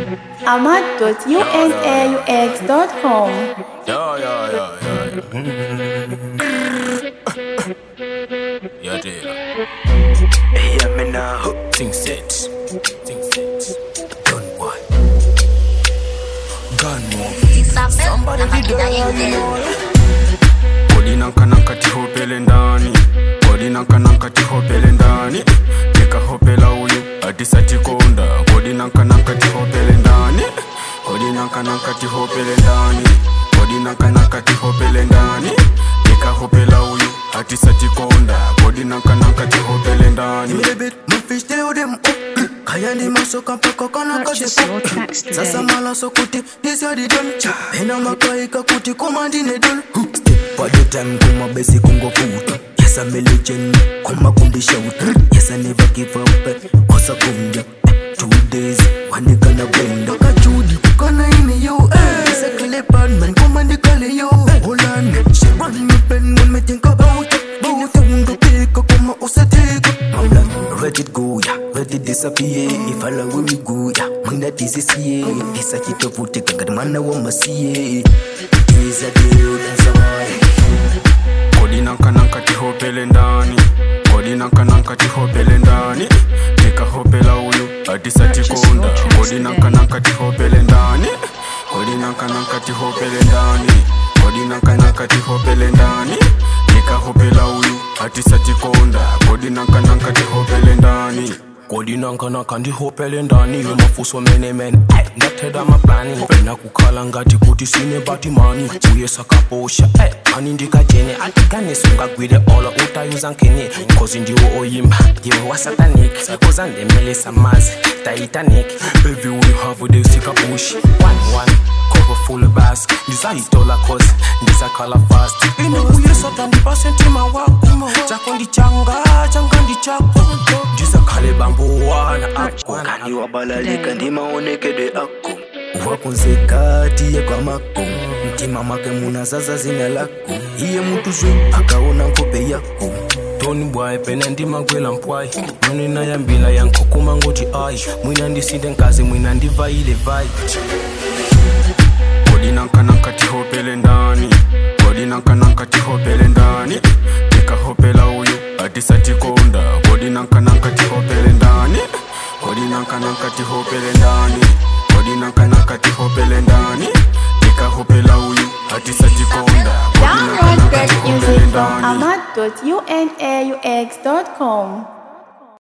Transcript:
ahmad.unaux.com. Yeah, yeah, yeah, yeah, yeah. yeah, dear. Hey, I'm in a hook. Think set. Think set. Gun boy. Gun one. Somebody did Kodi nanka nanka tihopele ndani Kodi nanka nanka tihopele ndani Nikahopela uyu atisatikonda Kodi nanka nanka tihopele ndani Kodi nanka nanka tihopele ndani Kodi nanka nanka tihopele ndani Nikahopela uyu atisatikonda Kodi nanka nanka tihopele ndani Give me the beat, my fish tell them up. Kaya ni masoka mpaka kana Purchase kasi your tracks today. Sasa mala so kuti, this ya di done Pena makaika kuti, komandi ne done Step at the time, kuma basi kungo kuta Yes, I'm a legend, kuma kundi shout Yes, I never give up, osa kumbia Two days, wani kana benda Kaka Judy, kana ini yo eh It's a kale bad man, komandi kale yo Hold on, she run me pen when me think about it Bini fundo pika, kuma usa take Maulan, let it go, yeah, let it disappear If I love we go, yeah, mina disisiye Isa kitovuti kagad mana wa masiye Is a deal, that's a why Kodi nanka nanka tihopele ndani Kodi nanka nanka tihopele ndani Nikahopela uyu atisatikonda Kodi nanka nanka tihopele ndani Kodi nanka nanka tihopele ndani Kodi nanka nanka tihopele ndani Nikahopela uyu atisatikonda Kodi nanka nanka tihopele ndani kodi nankanaka ndihopele ndani yemafuso menemene Ay, ndatheda maplani pena kukhala ngati kuti sine batimani uye sakaposha Ay, ani ndikajene atikanisa ungagwile olo utayuza nkene khozi ndiwo oyimba ndiwe wasatanik uzandemelesa mazi titanic baby we have the sikabushi one one cover full bass ndizayitola khozi ndizakhala fast inokuyesota ndipasentima wako chako ndichanga changa ndichako ndizakhale bambuwana Kani wabalalika ndi maonekedwe ako wakunzekati ye kwa mako mtima make munazaza zina lako iye mutu zwe akaona nkope yako toni bwayi pene ndimagwela mpwayi mwene nayambila yankukuma ngoti ayi mwina ndisinde nkazi mwina ndivayile vayi Kodi nanka nanka tihopele ndani Kodi nanka nanka tihopele ndani Nikahopela uyu atisatikonda Kodi nanka nanka tihopele ndani Kodi nanka nanka tihopele ndani Kodi nanka nanka tihopele ndani Nikahopela uyu atisatikonda Kodi nanka Download nanka great tihopele music from ndani ahmad.unaux.com.